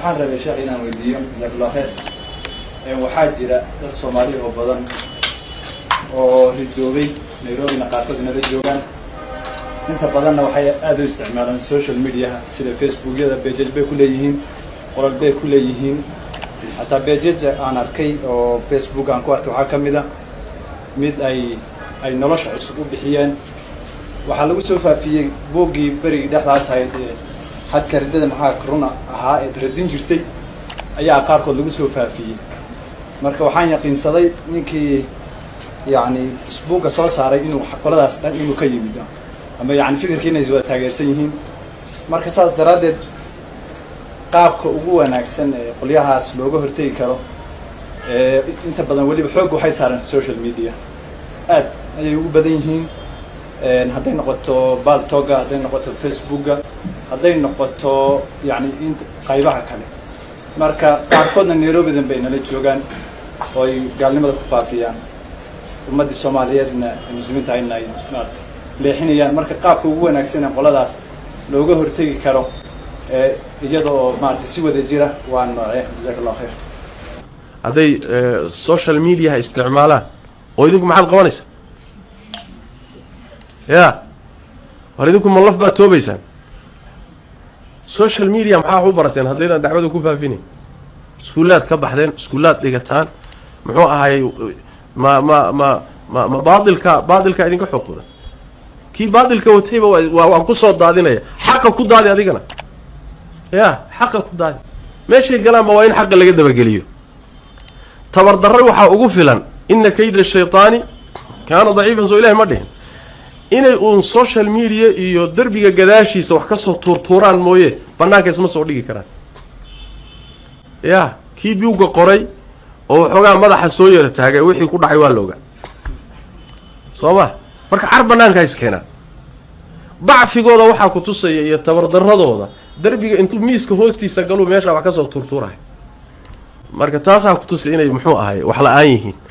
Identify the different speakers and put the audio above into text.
Speaker 1: waxaan rabay sheekh inaan weydiiyo jazakallah kheer waxaa jira dad soomaali oo badan oo ridoobay nairobina qaarkood inala joogaan inta badanna waxay aada u isticmaalaan social mediaha sida facebookyada bejaj bay ku leeyihiin qoral bay ku leeyihiin hataa bejaja aan arkay oo facebook aan ku arkay waxaa ka mid a mid ay ay nolosha cusub u bixiyeen waxaa lagu soo faafiyey boogii berigii dhexdaas ahayd ee xadka riddada maxaa runa ahaa eed radin jirtay ayaa qaarkood lagu soo faafiyey marka waxaan yaqiinsaday ninkii yacni isbuugga soo saaray inuu qoladaas dhan inuu ka yimid ama yani fikirkii inay wada taageersan yihiin marka saas daraaddeed qaabka ugu wanaagsan ee qolyahaas looga hortegi karo inta badan weliba xoog waxay saareen social media aad ayay ugu badan yihiin hadday noqoto baltoga hadday noqoto facebooka hadday noqoto yani in qaybaha kale marka qaarkoodna nairobidan bay nala joogaan oo ay gaalnimada ku faafiyaan ummaddii soomaaliyeedna muslimiinta ayna ay maarata leexinayaan marka qaabka ugu wanaagsan ee qoladaas looga hortegi karo iyada oo maarata si wada jira waa noocee jazaak allahu khayr
Speaker 2: hadday social mediaha isticmaalaan oo idinku maxaad qabanaysaa ya war idinku malaf baad toobaysaan social media maxaa wax u barateen haddaydaan dacwada ku faafinayn iskuullaad ka baxdeen iskuullaad dhigataan muxuu ahaayey ma ma ma ma ma baailka baatilka idinka xoog badan kii baatilka watayba waa waan kusoo daadinaya xaqa ku daadi adigana ya xaqa ku daadi meeshay galaanba waa in xaqa laga dabageliyo tabardarre waxaa ugu filan ina kayda shayطaani kaana daciifan soo ilahay ma dhihin inay uun social media iyo derbiga gadaashiisa wax kasoo tuurtuuraan mooye banaanka isma soo dhigi karaan ya kii biuga qoray oo waxoogaa madaxa soo yara taagay wixii ku dhacay waa la ogaa soo ma marka car banaanka is keenaan dacfigooda waxaa ku tusaya iyo tabardaradooda derbiga intuu miiska hoostiisa galuu meeshaa wax kasoo tuurtuurahay marka taasaa ku tusay inay muxuu ahay wax la-aan yihiin